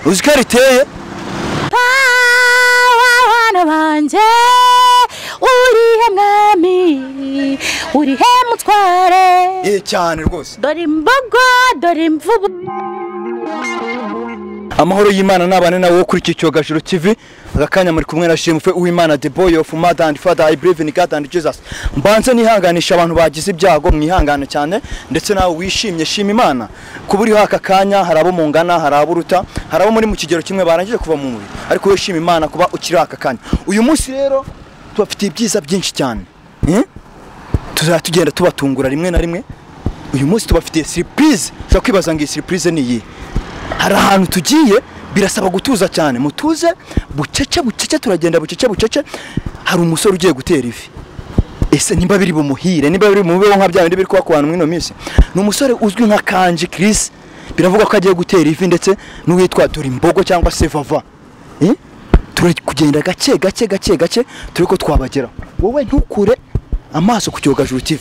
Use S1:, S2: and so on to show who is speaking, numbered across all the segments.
S1: uzi ko riteye
S2: abana banjye urihe mwami urihe mutware
S1: eh cyane rwose
S2: dore imbogo dore imvubu
S1: amahoro y'imana n'abane nawe wo kuri iki cyogajuru kivi aka kanya muri kumwe na shemufe uwimana the boy of mother and father i believe in god and jesus mbanze nihanganisha abantu bagize ibyago mwihangane cyane ndetse nawe wishimye shima imana kuba uriho aka kanya hari abo mungana hari abo uruta hari abo muri mu kigero kimwe barangije kuva mu mubiri ariko wowe shima imana kuba ukiri aka kanya uyu munsi rero tubafitiye ibyiza byinshi cyane Eh? tuzajya tugenda tubatungura rimwe na rimwe uyu munsi tubafitiye siripurize ushobora kwibaza ngo iyi siripurize ni iyi hari ahantu tugiye birasaba gutuza cyane mutuze bucece bucece turagenda bucece bucece hari umusore ugiye gutera ivi ese nimba biri bumuhire nimba biri bumubeho nka bya bindi biri kuba ku bantu muri ino minsi ni umusore uzwi nka kanji kirisi biravugwa ko agiye gutera ivi ndetse n'uwitwa dore imbogo cyangwa se vava Eh? turi kugenda gake gake gake gake turi ko twabageraho wowe ntukure amaso ku cyogajuru TV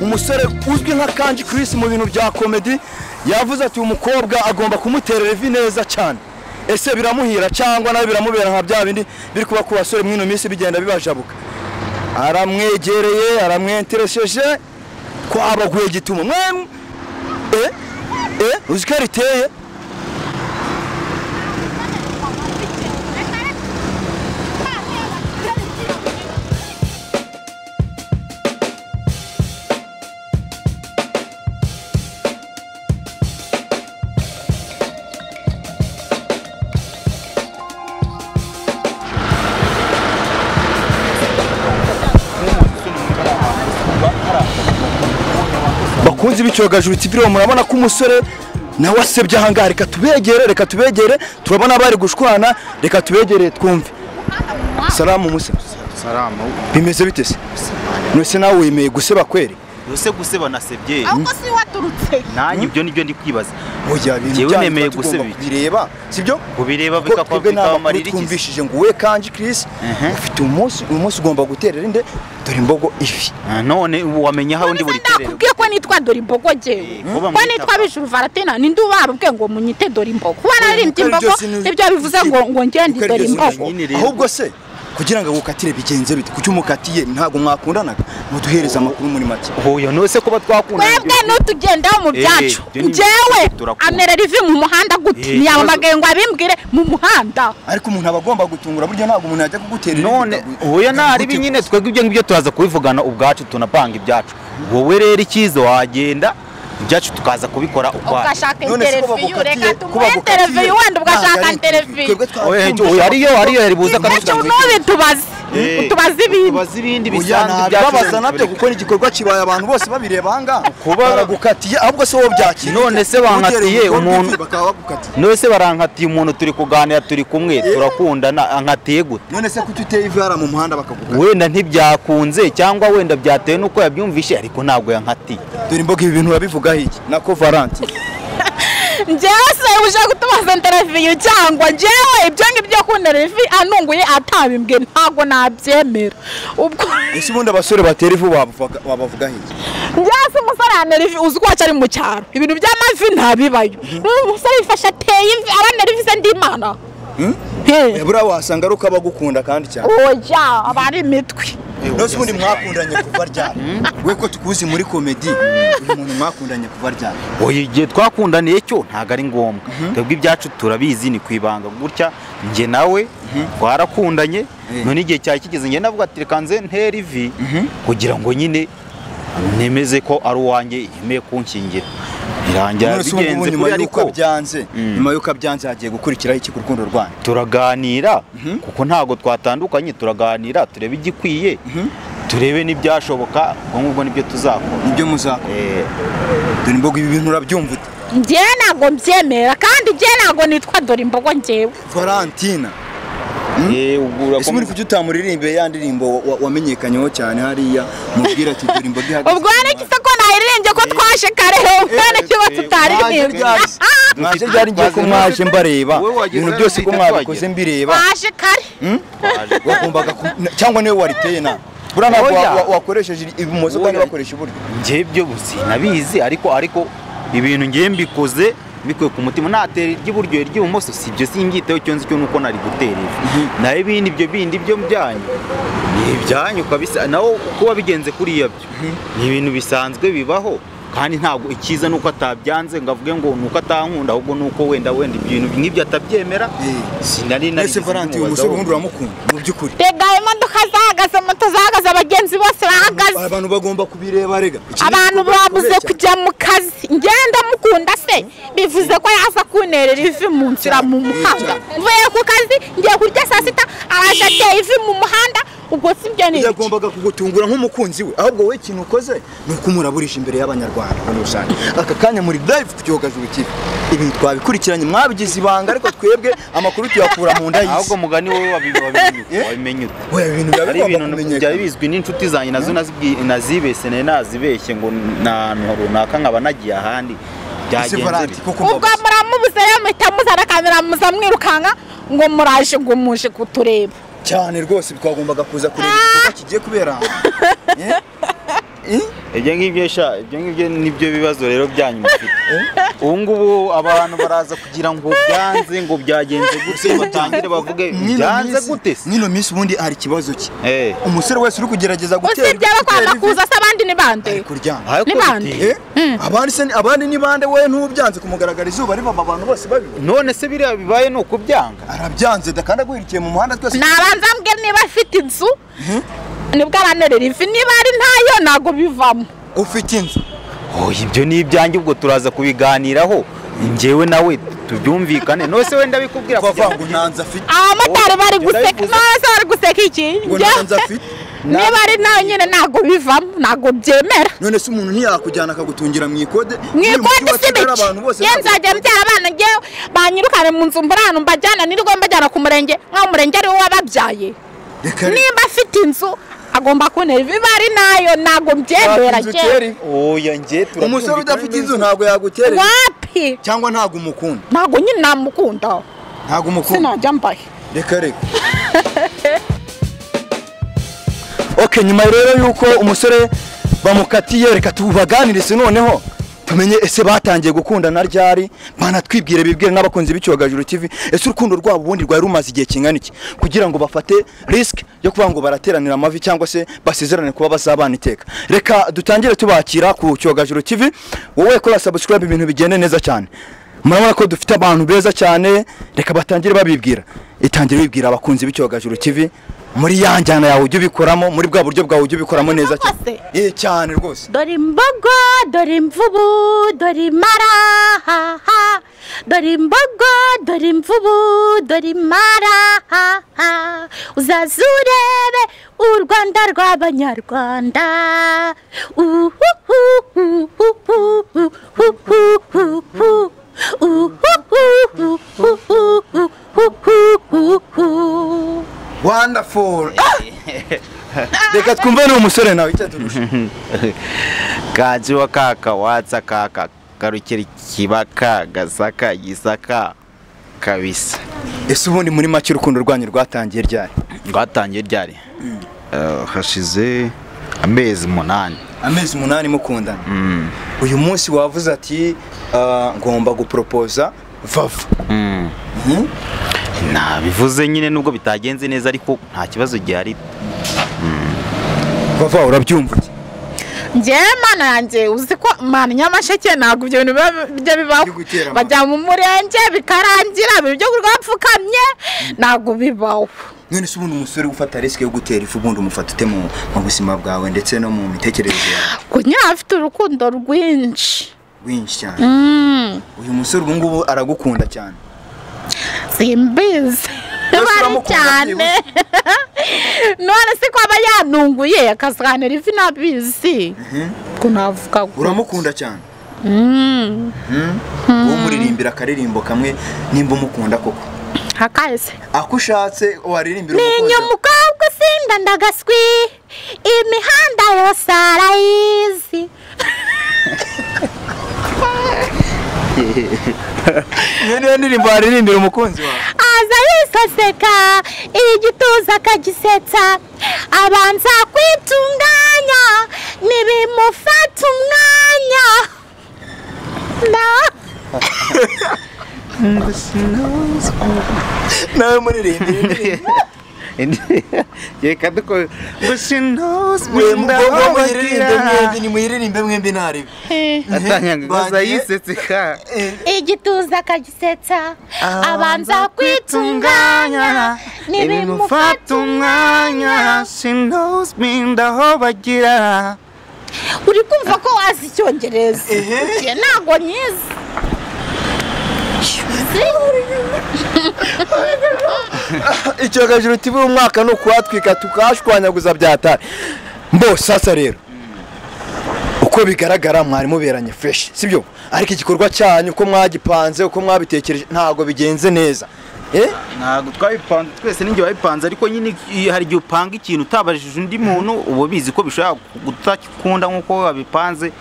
S1: umusore uzwi nka kanji kirisi mu bintu bya komedi yavuze ati umukobwa agomba kumutera ivi neza cyane ese biramuhira cyangwa nawe biramubera nka bya bindi biri kuba ku basore mw'ino minsi bigenda bibajabuka aramwegereye aramwenteresheje twabaguye gituma mwemwe e e uzi ko riteye bakunzi b'icyogajuru TV rero murabona ko umusore nawe asebye ahangaha reka tubegere reka tubegere turabona bari gushwana reka tubegere twumve salamu musa
S3: salamu
S1: bimeze bite se nose nawe wemeye guseba kweri
S3: ese guseba nasebye
S4: ahubwo si waturutse
S3: nanjye ibyo nibyo ndi kwibaza
S1: oya ibintu
S3: Njyewe
S1: byanyu
S3: nemeye
S1: tuba tugomba
S3: guseba iki.
S1: kubireba sibyo
S3: Kubireba
S1: Kuko
S3: bikakwa-
S1: twebwe ni
S3: bikabamarira
S1: amakuru
S3: iki se?
S1: twumvishije ngo we kanji kirisi ufite umunsi uyu munsi ugomba guterera inde dore imbogo ivi
S3: Ah, none ubu wamenya aho ndi
S4: none se
S3: buri terero
S4: ndakubwiye ko nitwa dore imbogo jyewe
S3: Eh, kuba
S4: ko
S3: mwita-
S4: nitwa bijuru varatena ninde ubarubwiye ngo munyite dore imbogo kuba naririmbye
S1: Kuko ari
S4: imbogo
S1: byo sinu-
S4: nibyo bivuze ngo ngo ngende
S1: Kuko ari byo
S4: dore
S1: sinu-
S4: imbogo
S3: nyine rero.
S1: ahubwo se kugira ngo agukatire bigenze bite kuki umukatiye ntabwo mwakundanaga muduhereze amakuru muri make
S3: hoya none se kuba twakundana
S4: twebwe n'utugendaho mu
S3: Eh,
S4: byacu
S3: byo ni-
S4: njyewe
S3: turakunda.
S4: amera rivi mu muhanda gute
S3: Eh,
S4: ntiyamagaye ngo abimbwire mu muhanda
S1: ariko umuntu aba agomba gutungura buryo ntabwo umuntu yajya kugutera ivi
S3: none
S1: bikagu-
S3: hoya ntari
S1: bikagutegura.
S3: binyine twebwe ibyo ngibyo turaza kubivugana ubwacu tunapanga ibyacu wowe rero icyiza wagenda ibyacu tukaza kubikora ukwacu
S4: ugashaka
S1: None se ko
S4: interiviyu
S1: bagukatiye-
S4: reka
S1: ko
S4: tumuhe
S1: bagukatiye-
S4: interiviyu wenda
S1: ntabwo
S4: ugashaka
S1: ari
S4: interiviyu
S1: twebwe twaba
S3: Oya,
S1: twumvise-
S3: oya, ariyo ariyo yari buza
S4: ibyo
S3: akamusanga
S4: ntubitubaze
S3: Eh,
S4: utubaze ibindi
S3: tubaze ibindi
S1: Oya,
S3: bisanzwe
S1: ntabwo
S3: byacu
S1: babaza nabyo kuko ni igikorwa kibaye abantu bose babireba ahangaha
S3: Kuba-
S1: baragukatiye ahubwo se wowe byakira
S3: None se bankatiye umuntu-
S1: bakaba bagukatiye
S3: none se barankatiye umuntu turi kuganira turi kumwe turakundana ankatiye gute
S1: none se kuki uteye ivi hariya mu muhanda bakagukata
S3: wenda ntibyakunze cyangwa wenda byatewe n'uko yabyumvishe ariko ntabwo yankatiye
S1: dore imboga ibi bintu urabivugaho iki nako valante
S4: njyewe se uje gutubaza interiviyu cyangwa njyewe ibyo ngibyo ku interiviyu anunguye atabimbwe ntabwo nabyemera ubwo
S1: ese ubundi abasore batera ivu wabavuga- wabavugaho iki
S4: njyewe se umusore anerivi uzi ko wacu ari mu cyaro ibintu by'amavi ntabibayo n'uyu musore yifashe ateye ivi aba anerivi se ndimana
S1: Hmm? Eh, buriya wasanga ari uko abagukunda kandi cyane
S4: oya aba ari imitwe
S1: nose ubundi mwakundanye kuva ryari we ko tukuzi muri komedi uyu muntu mwakundanye kuva ryari
S3: oya igihe twakundaniye cyo ntabwo ari ngombwa twebwe ibyacu turabizi ni ku ibanga gutya njye nawe twarakundanye none igihe cyari kigeze njye navuga ati reka nze ntera ivi kugira ngo nyine nemeze ko ari uwanjye yemeye kunshingira birangira
S1: none se ubu ngubu
S3: bigenze
S1: nyuma
S3: kuri
S1: y'uko
S3: ariko
S1: byanze nyuma y'uko byanze hagiye gukurikiraho iki ku rukundo rwanyu
S3: turaganira kuko ntabwo twatandukanye turaganira turebe igikwiye turebe n'ibyashoboka ubwo ngubwo nibyo tuzakora
S1: nibyo muzakora
S3: Eh,
S1: dore imboga ibi bintu urabyumva ute
S4: njyewe ntabwo mbyemera kandi njyewe ntabwo nitwa dore imbogo njyewe
S1: valentina
S3: Eh, ubwo
S1: ese muri
S3: urakomeza
S1: kuki utamuririmbe ya ndirimbo wa- wamenyekanyeho cyane hariya mubwira ati dore imboga ihagaze
S4: ubwo
S1: ku
S4: hari
S1: muhanda."
S4: iki se ko nayiririmbye ko twaje kare ubwana kiba
S1: mwaje
S4: tutaririmbye
S1: ryari mwaje ryari ngiye ko mwaje mbareba
S3: Wowe wagize
S1: ibintu
S3: hano
S1: byose ko
S3: twita
S1: mwabikoze
S3: twagera.
S1: mbireba
S4: twaje kare
S1: wagombaga ku- na- cyangwa niwe wariteye na buriya ntabwo wa-
S3: Oya.
S1: wa- wakoresheje ibumoso kandi
S3: Oya.
S1: wakoresha iburyo
S3: njye byo buzi nabizi ariko ariko ibintu ngiye mbikoze mbikuye ku mutima natera iry'iburyo iry'ibumoso si ibyo simbyiteho icyo nzi cyo nuko nari gutera ivi naho ibindi ibyo bindi byo byanyu ni ibyanyu kabisa nawe uko wabigenze kuriya byo ni ibintu bisanzwe bibaho kandi ntabwo icyiza nuko atabyanze ngo avuge ngo nuko atankunda ahubwo nuko wenda wenda ibintu nk'ibyo atabyemera
S1: Eh.
S3: sinari
S1: ese
S3: narigeze
S1: valanti uyu musore
S3: mubazaho.
S1: ubundi uramukunda mu by'ukuri
S4: rega imodoka zahagaze moto zahagaze abagenzi bose bahagaze
S1: abantu bagomba kubireba rega Iki ni
S4: abantu
S1: igikorwa
S4: babuze
S1: gikomeye cyane.
S4: kujya mu kazi ngenda mukunda se bivuze ko yaza kunterera ivi mu nzira mu muhanda mvuye ku kazi ngiye kurya saa sita araje ateye ivi mu muhanda ubwo si byo ni ibiki?
S1: yagombaga kugutungura nk'umukunzi we ahubwo wowe ikintu ukoze ni ukumuraburisha imbere y'abanyarwanda muri rusange aka kanya muri live ku cyogajuru kibi ibintu twabikurikiranye mwabigize ibanga ariko twebwe amakuru tuyakura mu nda y'isi
S3: ahubwo mugani wowe wabi- wabimenye ute?
S1: Eh?
S3: wabimenye ute
S1: Oya, ibintu biba
S3: hari
S1: bigomba
S3: ibintu byari
S1: kumenyekana
S3: bizwi n'inshuti zanjye nazo nazibwi- nazibese nari nazibeshye ngo ni ahantu runaka nkaba nagiye ahandi
S1: ese
S3: byagenze
S1: valanti
S3: bite.
S1: kuko
S4: ubwo
S1: mbabaza
S4: muramubuze rero muhita muzana kamera muza mwirukanka ngo muraje ngo muje kutureba
S1: cyane rwose twagombaga kuza kureba igikorwa kigiye kubera aha. Eh? Eh?
S3: ibyo ngibyo sha ibyo ngibyo nibyo bibazo rero byanyu mufite ubu ngubu abantu baraza kugira ngo byanze ngo byagenze gute batangire bavuge
S1: Mwino
S3: byanze
S1: minsi-
S3: gute se
S1: mwino minsi ubundi hari ikibazo ki
S3: Eh.
S1: umusore wese uri kugerageza gutera
S4: usibye abakwanga
S1: gutera
S4: kuza se abandi ni bande
S1: ivi, kuryama
S3: Ariko
S4: Ni bande?
S3: biteye.
S1: Eh? abandi se abandi ni bande we ntubyanze kumugaragara izuba riva abantu bose babibona
S3: none se biriya bibaye ni ukubyanga
S1: arabyanze dakanda guhirikiye mu muhanda twese
S4: nabanza mbwe niba afite inzu nibwo aranerera ivi niba ari ntayo ntago bivamo
S1: ufite inzu
S3: oya ibyo ni ibyanjye ubwo turaza kubiganiraho njyewe nawe tubyumvikane none se wenda bikubwira
S1: bavuga ngo nta nzu afite
S4: abamotari bari
S3: Oya,
S4: guseka
S3: yarabivuze.
S4: none se bari guseka iki
S1: ngo
S4: Njye-
S1: nta nzu afite
S4: niba ari nayo nyine ntago bivamo ntago byemera
S1: none se umuntu ntiyakujyana akagutungira mu ikode
S4: mu
S1: Uri mujyi
S4: ikoti
S1: wa
S4: si
S1: Kigali,
S4: bike
S1: abantu bose
S4: yewe nzajya mbyara abana ngewe banyirukane mu nzu mbura ahantu mbajyana nirwo mbajyana ku murenge nk'aho umurenge ari wo wababyaye
S1: reka reka.
S4: nimba afite inzu agomba kuntera ivi niba ari nayo ntabwo
S1: Wafite
S4: byemera
S1: inzu
S4: ngewe
S1: utera ivi.
S3: oya njye turabyumvikana
S1: umusore udafite
S3: neza.
S1: inzu ntabwo yagutera ivi.
S4: wapi
S1: cyangwa ntabwo umukunda
S4: ntabwo nyine namukunda
S1: ntabwo umukunda
S4: sinajya mbaye
S1: reka reka okay nyuma rero yuko umusore bamukatiye reka tubaganirize noneho tumenye ese batangiye gukundana ryari banatwibwire bibwire n'abakunzi b'icyogajuru TV ese urukundo rwabo ubundi rwari rumaze igihe kingana iki kugira ngo bafate risk yo kuvuga ngo barateranira amavi cyangwa se basezerane kuba bazabana iteka reka dutangire tubakira ku cyogajuru TV wowe kora subscribe ibintu bigende neza cyane murabona ko dufite abantu beza cyane reka batangire babibwira itangire bibwira abakunzi b'icyogajuru TV muri ya njyana yawe ujye ubikoramo muri bwa buryo bwawe ujye ubikoramo neza cyane
S4: Rwose?
S1: Eh, cyane rwose
S2: dore imbogo dore imvubu dore imara ha ha dore imbogo dore imvubu dore imara ha ha uzaze urebe u rwanda rw'abanyarwanda
S1: wonderful reka twumve ni umusore nawe icyo turusha
S3: kajiwa kaka watsa kaka karukira kibaka gasaka gisaka kabisa
S1: ese ubundi muri make urukundo rwanyu rwatangiye ryari
S3: rwatangiye ryari Eh, hashize amezi umunani
S1: amezi umunani mukundana uyu munsi wavuze ati "Ah, ngomba guporopoza vava
S3: Mm.
S1: Mhm.
S3: nabivuze nyine nubwo bitagenze neza ariko nta kibazo gihari
S1: vava urabyumva iki?
S4: njyewe mana yanjye uzi ko mana nyamasheke ntabwo ibyo bintu biba- bijya bibaho
S1: Biri gutera amahane.
S4: bajya mu murenge bikarangira ibintu byo kurwapfukamye ntabwo bibaho
S1: none se ubundi umusore ufata risike yo gutera ifu ubundi umufata ute mu mu buzima bwawe ndetse no mu mitekerereze yawe
S4: kunyura afite urukundo rwinshi
S1: winshi cyane
S4: Mm,
S1: uyu musore ubu ngubu aragukunda cyane
S4: simbizi
S1: Mbese
S4: bari
S1: uramukunda
S4: cyane none se ko aba yanunguye akazahanira ivi nabizi ko navuga
S1: uramukunda cyane
S4: Mm,
S1: uwo muririmbira akaririmbo kamwe nimba umukunda koko
S4: ntakaze
S1: ako ushatse waririmbira
S2: menya umukobwa usinda ndagaswi imihanda yose arayizi
S1: iyo niyo ndirimbo waririmbira umukunzi wawe
S2: aza yisaseka igituza akagisetsa abanza kwitunganya ntibimufata umwanya na
S1: nawe muririmbira
S3: reka dukore ngo sinozwe
S1: mwe
S3: ndaho
S1: muyiririmbe mwembi
S3: bagira
S1: nimuyiririmbe mwembi ntariwe
S3: atanyanga gusa
S1: Bagiye-
S3: yisetse ka
S2: igituza akagisetsa
S3: abanza
S2: abanza kwitunganya
S3: kwitunganya ntibimufata
S2: ntibimufata
S3: umwanya sinozwe ndaho bagira
S4: uri kumva ko wazi icyongereza njye ntabwo nyizi
S1: icyogajuru tibi umwaka ni ukuhatwika tukahashwanyaguza byatari mbo sasa rero uko bigaragara mwari muberanye fresh sibyo ariko igikorwa cyanyu uko mwagipanze uko mwabitekereje ntabwo bigenze neza eh
S3: ntabwo twabipanze twese ninjye wabipanze ariko nyine iyo- hari igihe upanga ikintu utabajije undi muntu uba ubizi ko bishobora kutakikunda nk'uko wabipanze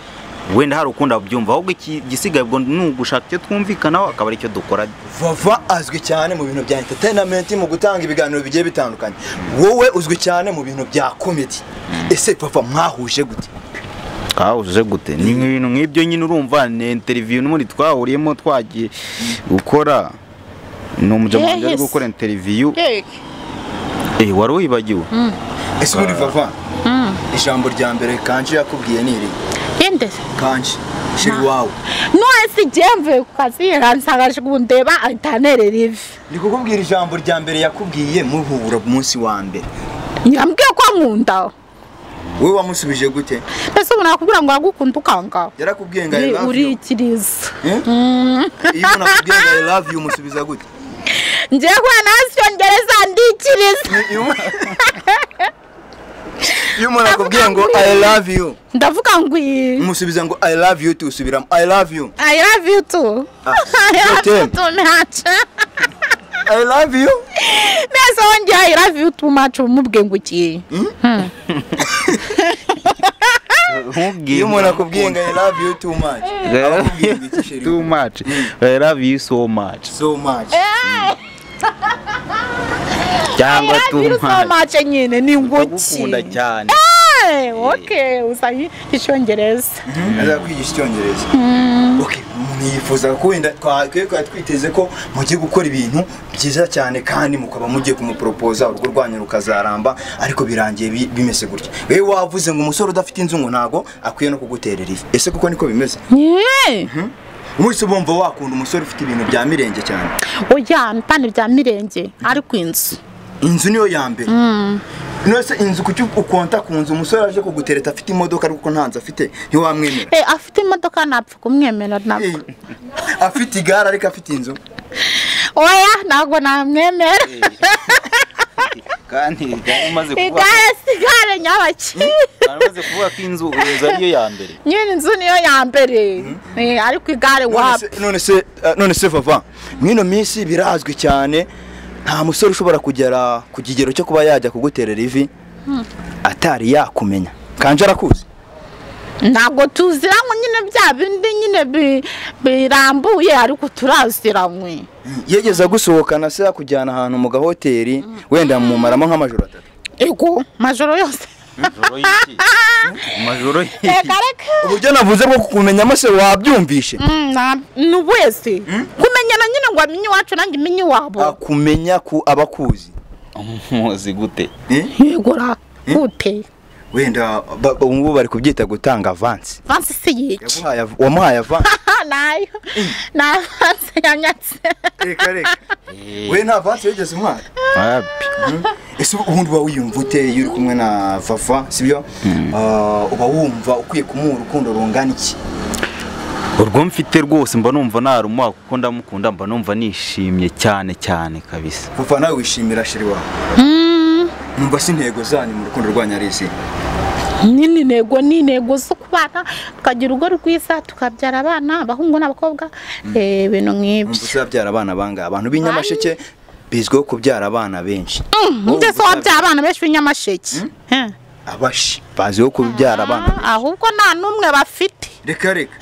S3: wenda hari ukundi wabyumva ahubwo iki- igisigaye ubwo ni ugushaka icyo twumvikanaho akaba aricyo dukora
S1: vava azwi cyane mu bintu bya entertainment mu gutanga ibiganiro bigiye bitandukanye wowe uzwi cyane mu bintu bya comedy ese vava mwahuje gute
S3: twahuje gute ni ibintu nk'ibyo nyine urumva ni interiviyu n'ubundi twahuriyemo twagiye gukora ni umunyamahanga ari
S4: Yes.
S3: gukora interiviyu eh wari uyibagiwe
S1: ese ubundi vava ijambo rya mbere kanji yakubwiye ni iri
S4: yende
S1: kanji shiri wawe
S4: nonese igihe mvuye ku kazi yaransangaje kundeba aritanere rivi
S1: ndi kukubwira ijambo rya mbere yakubwiye muhura umunsi wa mbere
S4: yambwiye ko nkunda
S1: wowe wamusubije gute
S4: mbese ubu nakubwira ngo aragukunda ukanga
S1: yarakubwiye ngo i love you
S4: urikiriza
S1: Eh? iyo umuntu akubwiye ngo i love you umusubiza gute
S4: ngiye kuba nawe icyongereza ndikiriza
S1: Ni- iyo umu- iyo umuntu akubwiye ngo i love you
S4: ndavuga ngo iyi
S1: umusubiza ngo i love you tu usubiramo i love you
S4: I love you too. I love
S1: Toteme.
S4: you too much.
S1: i love you
S4: Mbese wongeye I love you too much umubwiye ngo iki?
S3: nkubwiye
S1: iyo umuntu akubwiye ngo i love you too much akubwiye ngo iki sheri
S3: too much i love you so much
S1: so much
S3: cyangwa
S4: I
S3: too
S4: love you so
S3: much
S4: much nyine ni
S3: ndagukunda
S4: nguki.
S3: cyane
S4: Eh, Okay, usa icyongereza.
S1: azakwigisha icyongereza Okay, umuntu yifuza ko wenda twakwiye kuba twiteze ko mugiye gukora ibintu byiza cyane kandi mukaba mugiye kumuporopoza urugo rwanyu rukazaramba ariko birangiye bi- bimeze gutya wewe wavuze ngo umusore udafite inzu ngo ntago akwiye no kuguterera ivi ese kuko niko bimeze
S4: Yeah.
S1: mwese bumva wakunda umusore ufite ibintu bya mirenge cyane
S4: Oya, mpande bya mirenge ariko inzu.
S1: inzu niyo ya mbere nose inzu kuki ukonta ku nzu umusore aje kugutereta afite imodoka ariko nta nzu afite ntiwamwemera
S4: Eh, afite imodoka napfa kumwemera
S1: Eh,
S4: ntabwo.
S1: afite igare ariko afite inzu
S4: Oya, ntabwo namwemera.
S3: kandi kandi umaze kuvuga
S4: Igare sigare nyabaki.
S3: kandi umaze kuvuga ko inzu inzu ariyo ya mbere
S4: Nyine inzu niyo ya mbere. Eh, ariko igare wapi?
S1: None se- none se eh, none se vava mwino minsi birazwi cyane nta musore ushobora kugera ku kigero cyo kuba yajya kuguterera ivi atari yakumenya kanje arakuzi
S4: ntabwo tuziranywe nyine bya bindi nyine bi- birambuye ariko turaziranywe
S1: yegeza gusohokana se yakujyana ahantu mu gahoteli wenda mumaramo nk'amajoro atatu
S4: ego majoro yose
S3: amajoro y'iki amajoro y'iki
S4: reka reka
S1: uburyo navuze bwo kukumenyamo se wabyumvishe
S4: Mm, na- ni wese kumenyana nyine ngo amenye iwacu nanjye imenye iwabo
S1: akumenya ku abakuzi
S3: muzi gute
S1: Eh?
S4: yegora gute
S1: wenda ba- ba- ubu bari kubyita gutanga avansi
S4: vansi si yiki
S1: Yaguhaye av- wamuhaye avansi
S4: Ah, nayo ni avansi yanyatse
S1: reka reka we nta avansi wigeze umuhaye
S3: wapi
S1: ese ubundi uba wiyumva ute iyo uri kumwe na vava sibyo Ah, uba wumva ukwiye kumuha urukundo rungana iki
S3: urwo mfite rwose mba numva narumuha kuko ndamukunda mba numva nishimye cyane cyane kabisa
S1: vava nawe wishimira shiri wawe numva si intego zanyu mu rukundo rwanyu ari izihe
S4: nyine intego ni intego zo kubana tukagira urugo rwiza tukabyara abana abahungu n'abakobwa eh, ibintu nk'ibyo
S1: numva uzabyara abana bangahe abantu b'inyamasheke bizwiho kubyara abana benshi
S4: ndetse wabyara abana benshi b'inyamasheke Eh.
S1: abashi baziho kubyara abana benshi.
S4: ahubwo nta n'umwe bafite
S1: reka reka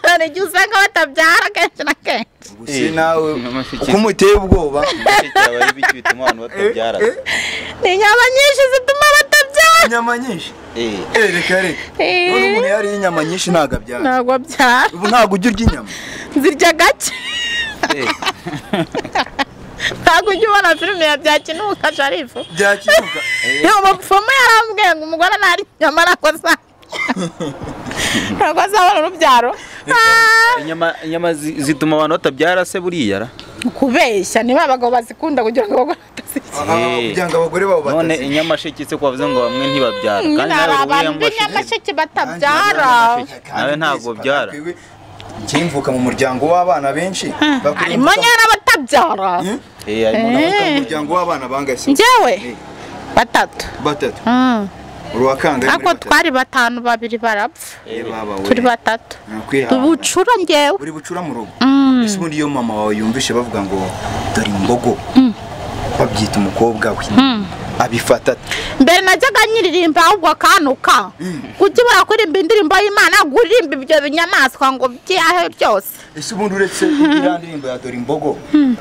S4: hari igihe usanga batabyara kenshi na kenshi
S1: ubu si nawe
S3: amashyiga-
S1: uko umuteye ubwoba
S3: cyaba ari biki bituma abantu batabyara
S4: ni inyama nyinshi zituma batabyara
S1: inyama nyinshi
S3: Eh.
S1: Eh, reka reka
S4: Eh.
S1: none umuntu yariye inyama nyinshi ntabwo abyara
S4: ntabwo abyara
S1: ubu ntabwo ujya urya inyama
S4: zirya gake
S3: Eh.
S4: ntabwo ujya ubona filime ya byakinuka sharifu
S1: byakibuka
S4: umupfumu yarambwiye ngo umugore ntari inyama ntabwo azabona ntabwo azabona urubyaro Ah,
S3: inyama inyama zi- zituma abantu batabyara se buriya ra?
S4: kubeshya niba abagabo bazikunda kugira ngo abagore batazirya
S1: Aha,
S3: Eh.
S1: kugira ngo abagore babo
S3: none
S1: batazi
S3: inyamasheke se ko bavuze ngo bamwe ntibabyara kandi
S4: nyine hari
S3: nawe
S4: abantu
S3: uriya masheke
S4: b'inyamasheke batabyara
S3: nawe ntabwo byara
S1: kimvuka mu muryango w'abana benshi
S4: harimo nyine batabyara
S1: Hmm?
S3: eh harimo
S1: mu
S4: Eh,
S1: muryango w'abana bangahe
S4: njyewe
S1: Eh.
S4: batatu
S1: batatu
S4: Mm.
S1: uruwa kangahe muri
S4: ariko
S1: batatu?
S4: twari batanu babiri barapfa
S1: Eh, baba we.
S4: turi batatu
S1: Nakwihana.
S4: ubucura ngewe
S1: buri bucura mu rugo ese ubundi iyo mama wawe yumvishe bavuga ngo dore imbogo babyita umukobwa we abifata ate?
S4: mbere najyaga nyiririmba ahubwo akanuka kuki barakurimba indirimbo y'imana gurimba ibyo binyamaswa ngo byahe byose
S1: ese ubundi uretse iriya ndirimbo ya dore imbogo eh,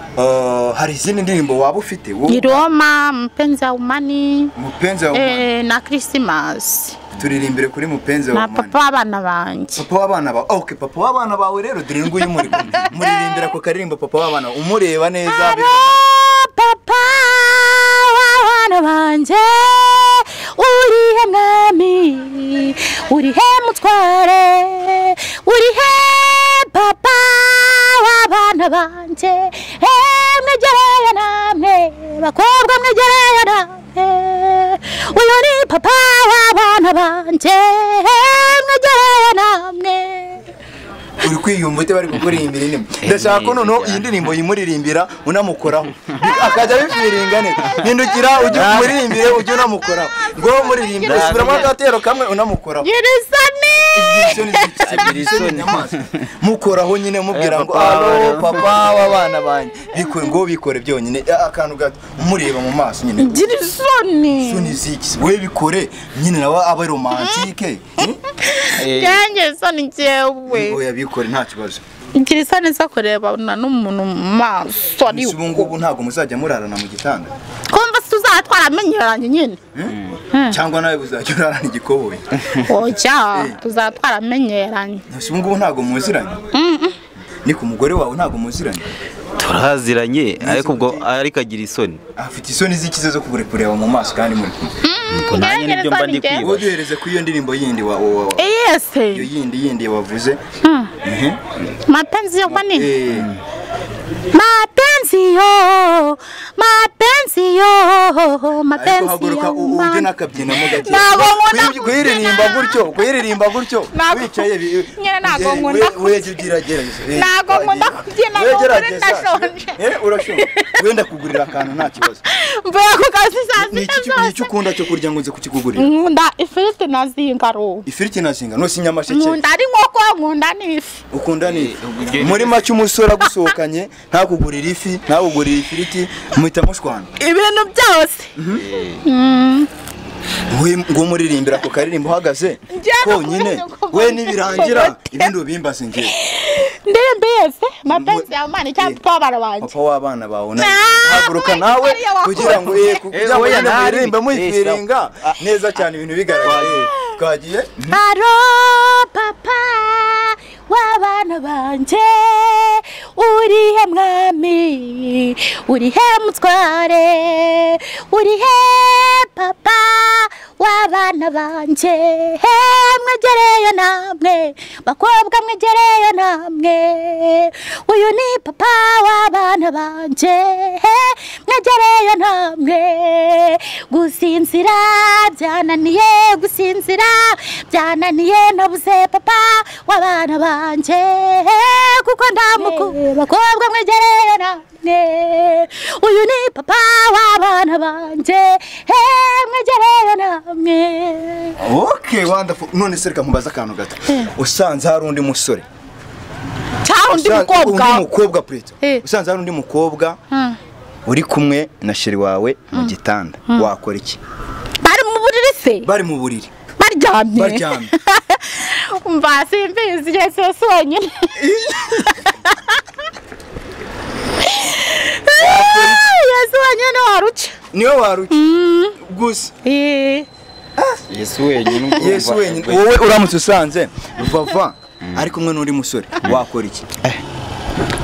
S1: hari izindi ndirimbo waba ufite wowe
S4: ni roma mpenzi wa umani
S1: mupenzi wawe
S4: eh, na kirisimasi
S1: turirimbire kuri mupenzi wawe
S4: na papa w'abana banjye
S1: papa w'abana bawe ok papa w'abana bawe rero dore nguyu muri kumwe muririmbira ku karirimbo papa w'abana bawe. umureba neza
S4: Aro papa w'abana banjye urihe mwami urihe mutware urihe papa w'abana banjye Eh, mwegereye namwe bakobwa mwegereye namwe uyu ni papa w'abana banjye Eh, mwegereye namwe
S1: uri kwiyumva ute bari kukuririmbira indirimbo ndashaka ko noneho iyi ndirimbo yimuririmbira unamukoraho akajya abifiringa neza hindukira ujye umuririmbire ujye unamukoraho ngo muririmbire subiramo agatero kamwe unamukoraho
S4: nyirizani
S1: Igishoni, igishoni,
S3: Agira isoni.
S1: inyamaswa. mukoraho nyine mubwira
S3: Eh,
S1: ngo
S3: papa
S1: alo
S3: wabana."
S1: papa w'abana banjye bikore ngo bikore byonyine Eh, akantu gato umureba mu maso nyine
S4: nyirizani
S1: isoni ziki we bikore nyine nawe abe romantike eh?
S3: Eh,
S4: ngira isoni njyewe
S1: oya bikore nta kibazo
S4: ngira isoni zo kurebana n'umuntu mu maso
S1: Miss
S4: ariko
S1: ubu ngubu ntabwo muzajya murarana mu gitanda
S4: kumva se uzaba twaramenyeranye nyine
S1: cyangwa nawe uzajya urarana igikoboyi
S4: oya tuzaba twaramenyeranye
S1: Miss ubu ngubu ntabwo muziranye ni ku mugore wawe ntabgo muziranye
S3: turaziranye ariko ubwo ariko agira isoni
S1: afite isoni z'ikize zo kubure kureba mu maso kandi muri kumwe
S3: ubwo nanjye
S4: ngira
S3: nibyo mba
S4: isoni
S3: ndi
S1: wowe
S4: njyewe.
S3: kwiba
S1: duhereze ku iyo ndirimbo yindi wa wa- wa- iyo
S4: iyese
S1: yindi yindi wavuze Mhm.
S4: mapenzi yo manini
S1: Eh,
S4: mapenzi yo mapenzi yo
S1: ariko
S4: mapenzi
S1: haguruka
S4: yo
S1: u- ujye n'akabyinamo gake
S4: Ntabwo nkunda
S1: Kuyi- kuyiririmba
S4: kubyina.
S1: gutyo kuyiririmba gutyo
S4: Ntabwo-
S1: wicaye bi-
S4: Nyine ntabwo
S1: eh,
S4: nkunda
S1: we- wege ugerageza Eh,
S4: Ntabwo nkunda kubyina,
S1: wege
S4: n'ukuri
S1: gerageza.
S4: ndashonje.
S1: Eh, urashonje wenda kugurira akantu nta kibazo
S4: mvuye ku kazi saa
S1: ni
S4: sita
S1: iki ni iki
S4: zose
S1: ukunda cyo kurya ngo nze kukigugurira
S4: nkunda ifiriti na zingaro
S1: ifiriti na zinga no sinyamasheke
S4: nkunda ari nkoko nkunda n'ifi
S1: ukunda ni
S3: ubugeni.
S1: muri make umusore agusohokanye ntakugurira ifi ntakugurira ifiriti muhita mushwana
S4: ibintu byose
S1: we ngo muririmbira ku karirimbo uhagaze
S4: Njyewe
S1: konyine
S4: nkunda kuvuga
S1: we nibirangira
S4: ngo-
S1: ibindi ubimbaze ngewe
S4: ndirimbo yose mapenzi ya Imana cyangwa papa w'abana banjye
S1: papa w'abana bawe nawe
S4: Ah,
S1: haguruka
S4: we,
S1: nawe
S4: ariyo wakuye.
S1: kugira ngo ye kugira ngo
S3: oya,
S1: nyine
S3: ntari.
S1: muririmbe muyifiringa
S3: Eh,
S1: neza cyane ibintu bigaragara Eh, twagiye
S4: aro papa w'abana banjye urihe mwami urihe mutware urihe papa w'abana banjye He, mwegereye namwe bakobwa mwegereye namwe uyu ni papa w'abana banjye He, mwegereye namwe gusinzira byananiye gusinzira byananiye nabuze papa w'abana banjye kuko ndamukunda bakobwa mwegereye namwe uyu ni papa w'abana banjye He, mwegereye namwe
S1: ok wonderful none se reka nkubaze akantu gato usanze hari undi musore
S4: cyangwa undi
S1: usanze-
S4: mukobwa
S1: undi mukobwa purita
S4: Eh.
S1: usanze hari undi mukobwa uri kumwe na sheri wawe mu gitanda wakora iki
S4: bari mu buriri se
S1: bari mu buriri
S4: baryamye
S1: baryamye
S4: mba simbizi igihe cyose wenyine yesu wenyine waruca
S1: niwe waruca gusa
S4: Eh,
S3: yesu wenyine urumva-
S1: yesu wenyine wowe uramutse usanze vava ari kumwe n'uri musore wakora iki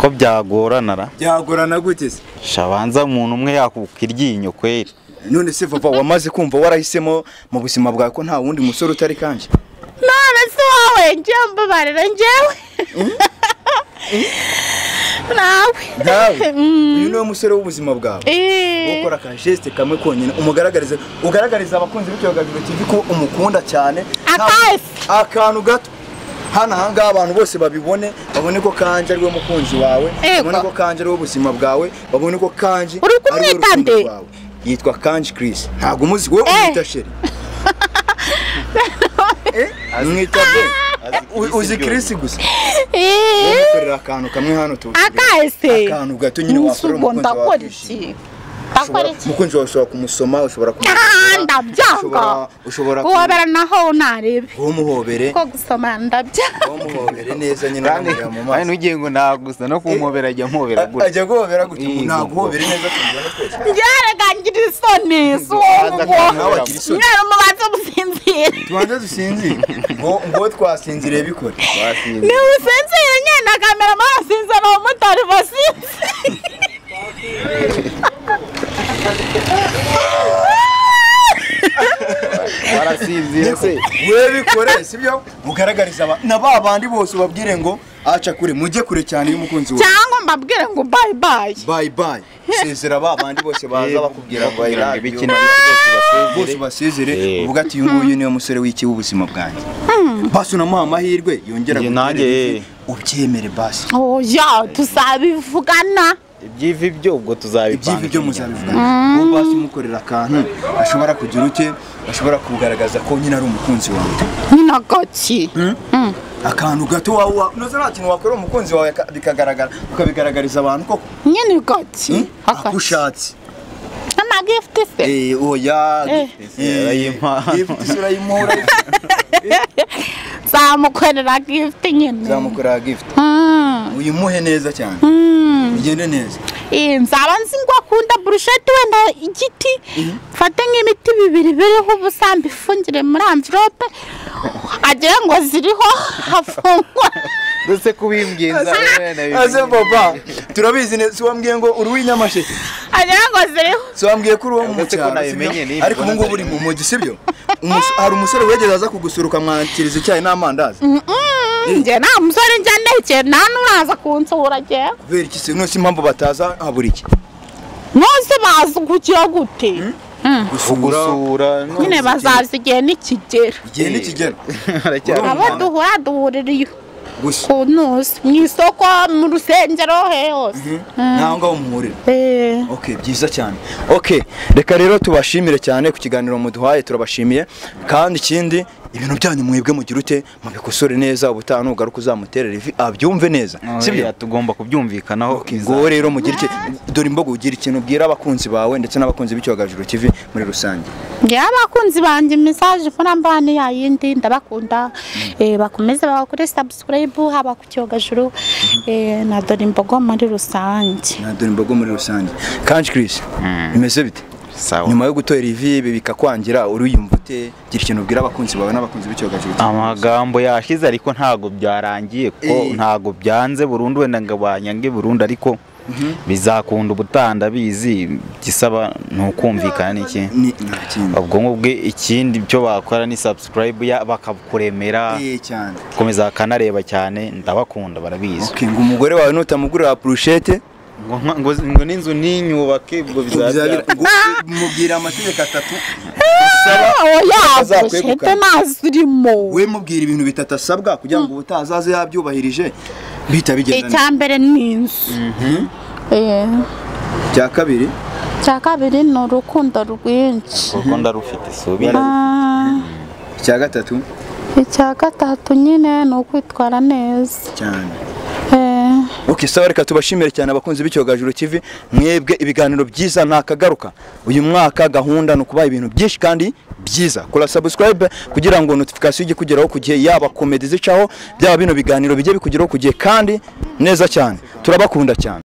S3: ko byagorana ra
S1: byagorana gute se
S3: shabanza umuntu umwe yakuka iryinyo kweri
S1: none se vava wamaze kumva warahisemo mu buzima bwawe ko nta wundi musore utari kanje
S4: none se wowe njyewe mbabarira njyewe nawe
S1: nawe
S4: Mm.
S1: uyu niwe musore w'ubuzima bwawe
S4: Eh,
S1: ukora aka geste kamwe konyine umugaragarize ugaragariza abakunzi b'icyogajuru TV ko umukunda cyane
S4: Akahe
S1: Nta- akantu gato hano ahangaha abantu bose babibone babone ko kanji ariwe mukunzi wawe
S4: Ego.
S1: babone ko kanji ariwe ubuzima bwawe babone ko kanji
S4: Uri kumwita
S1: ariwe urukundo
S4: nde?
S1: rwawe yitwa kanji Chris ntabwo umuzi wowe
S4: Eh.
S1: umwita sheri Eh, umwita nde? U- uzi Chris gusa
S4: eh,
S1: ukorera akantu kamwe hano tuzi
S4: akahe se
S1: akantu gato nyine wakorera
S4: Nsugo,
S1: umukunzi wawe
S4: ndakora
S1: akishima.
S4: iki ndakora iki
S1: umukunzi wawe ushobora kumusoma ushobora
S4: Ah, ndabyanga
S1: ushobora- ushobora ku-
S4: guhobera naho ntarebe
S1: umuhobere
S4: ko gusoma ndabyanga
S1: umuhobere neza nyine
S3: kandi
S1: ukamureba mu maso
S3: kandi n'ugiye ngo nagusa no kumwobera ajya amwobera gutya
S1: ajya guhobera gutya
S3: Yego.
S1: ntabwo uhobere neza tubiba no twese
S4: byaragangira isoni si
S3: Ntubanza kandi
S4: uwo
S1: nawe agira isoni
S4: mwari mubanza musinzira
S1: tubanze dusinzire ngo ngo twasinziriye bikore
S3: Wasinze.
S4: niba usinzira nyine na kamera mwasinze ni umumotari basinze
S3: warasinzire se
S1: we bikore sibyo ugaragariza aba- na ba bandi bose ubabwire ngo aca kure mujye kure cyane y'umukunzi wawe
S4: cyangwa mbabwire ngo bayi bayi
S1: bayi bayi sezera ba bandi bose baza bakubwira ngo I
S3: kugira ngo
S1: love you.
S3: ibikina byose
S1: bose
S3: basezere
S1: basezere
S3: Eh.
S1: uvuga ati uyu nguyu niwe musore w'iki w'ubuzima bwanjye basi unamuha amahirwe yongera
S3: Njye
S1: gutera
S3: nanjye,
S1: ivi,
S3: eh.
S1: ubyemere basi
S4: oya tuzabivugana
S3: ibyivi byo ubwo tuzabipanga
S1: ibyivi byo muzabivuga uwo basi umukorera akantu ashobora kugira ute ashobora kugaragaza ko nyine ari umukunzi wawe
S4: nyina gaki
S1: akantu gato wawe wa- unoze nta kintu wakora umukunzi wawe aka- bikagaragara ukabigaragariza abantu koko
S4: nyine gaki
S1: Hmm?
S4: hagati
S1: akushatse
S4: amagifuti se
S1: Eh, oya
S4: Eh.
S1: eh,
S3: Urayimpa.
S1: ifite isura y'impuha, urayifite.
S4: zamukorera gifuti nyine
S1: uzamukorera gift
S4: Hmm,
S1: uyimuhe neza cyane
S4: hmm.
S1: ugende neza
S4: Eh, nzaba nzi ngo akunda burusheti wenda igiti mfate nk'imiti bibiri biriho ubusa mbifumbire muri amvirope agire ngo ziriho hafungwa
S3: ndetse kubimbwiza
S1: aze papa turabizi neza si wambwiye ngo uri uw'inyamasheke
S4: agire ngo ziriho
S1: si wambwiye ko uri uwo mu
S3: Uretse ko
S1: cyaro
S3: nabimenye
S1: sibyo?
S3: nibwo
S1: ariko ubu ngubu uri mu mujyi sibyo Umus- hari umusore wegeze aza kugusura ukamwakiriza icyayi n'amandazi
S4: Mm, njye nta musore njya ndekeye nta n'uraza kunsura njyewe
S1: kubera iki se nose impamvu bataza habura iki
S4: bose bazi kugira gute
S1: gusura
S3: gusura no-
S4: nyine bazaza igihe nikigera
S1: igihe nikigera
S3: Aracyari
S1: Urumva?
S4: abo duhura duhuririye
S1: gusa
S4: ku ntuzi mu isoko mu rusengero he hose
S1: ntaho ngaho muhurira
S4: Eh.
S1: ok byiza cyane ok reka rero tubashimire cyane ku kiganiro muduhaye turabashimiye kandi ikindi ibintu byanyu mwebwe mugira ute mubikosore neza ubutaha nugaruka uzamuterera ivi abyumve neza sibyo
S3: sibyo tugomba kubyumvikanaho
S1: ngo wowe rero mugire iki dore imbogo ugira ikintu ubwira abakunzi bawe ndetse n'abakunzi b'icyogajuru TV muri rusange
S4: ngewe abakunzi banjye mesaje ko namba ni yayindi ndabakunda eh, bakomeze bakore sabusikurayibu haba ku cyogajuru eh, na dore imbogo muri rusange
S1: na dore imbogo muri rusange kanji kirisi bimeze bite
S3: Sawa.
S1: nyuma yo gutora ivi ibi bikakwangira uriyumva ute gira ikintu ubwira abakunzi bawe n'abakunzi b'icyogajuru TV
S3: amagambo yashize ariko ntago byarangiye
S1: Eh.
S3: kuko ntago byanze burundu wenda ngo banyange burundu ariko bizakunda ubutaha ndabizi gisaba ni ukumvikana n'iki
S1: ni nta kindi
S3: ubwonko bwe ikindi cyo bakora ni subscribe ya- bakakuremera
S1: Eh, cyane
S3: komeza bakanareba cyane ndabakunda barabizi
S1: Okay, ngo umugore wawe nutamugurira purushete
S3: ngo nka- ngo- ngo n'inzu ninyubake ubwo
S1: bizabira
S3: bizabira
S1: mubwira amategeko atatu
S4: oya
S1: Azakwegukana.
S4: bushete nazirimo
S1: we mubwira ibintu bitatu asabwa kugira ngo ubutaha azaze yabyubahirije bihita bigenda neza.
S4: icya mbere ni inzu Eh,
S1: icya kabiri
S4: icya kabiri ni urukundo rwinshi
S3: kuko ndarufite subi
S4: Ah,
S1: icya gatatu
S4: icya gatatu nyine ni ukwitwara neza
S1: cyane
S4: Eh,
S1: ok sawa reka tubashimire cyane abakunzi b'icyogajuru TV mwebwe ibiganiro byiza ntakagaruka uyu mwaka gahunda ni ukubaha ibintu byinshi kandi byiza kora subscribe kugira ngo notification ijye kugeraho ku gihe yaba komedi zicaho byaba bino biganiro bijye bikugeraho ku gihe kandi neza cyane turabakunda cyane